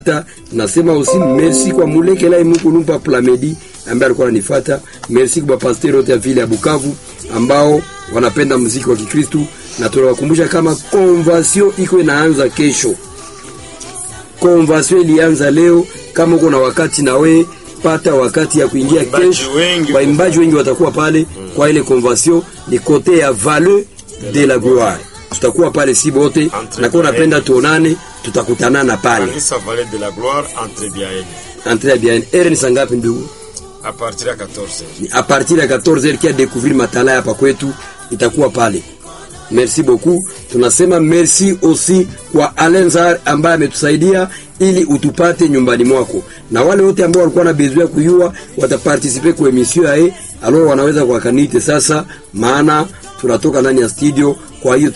Nasema aussi merci kwa Mulekela Imukulumpa Plamedi ambaye alikuwa ananifuata. Merci kwa pastor wote ya vile ya Bukavu ambao wanapenda muziki wa Kikristo, na tunawakumbusha kama conversion iko inaanza kesho. Conversion ilianza leo. Kama uko na wakati na we pata wakati ya kuingia kesho. Waimbaji wengi watakuwa pale kwa ile conversion, ni kote ya Vallée de la Gloire. Tutakuwa pale si bote, na kwa napenda tuonane, tutakutanana pale. Kanisa Vallée de la Gloire entre bien. Entre bien. Ere ni sangapi ndugu? A partir ya 14. Ni a partir ya 14h kia découvrir matala hapa kwetu itakuwa pale. Merci beaucoup. Tunasema merci aussi kwa Alenzar ambaye ametusaidia ili utupate nyumbani mwako, na wale wote ambao walikuwa na besoin kuyua wataparticiper kwa emission yae, alors wanaweza kwa kanite sasa, maana tunatoka ndani ya studio, kwa hiyo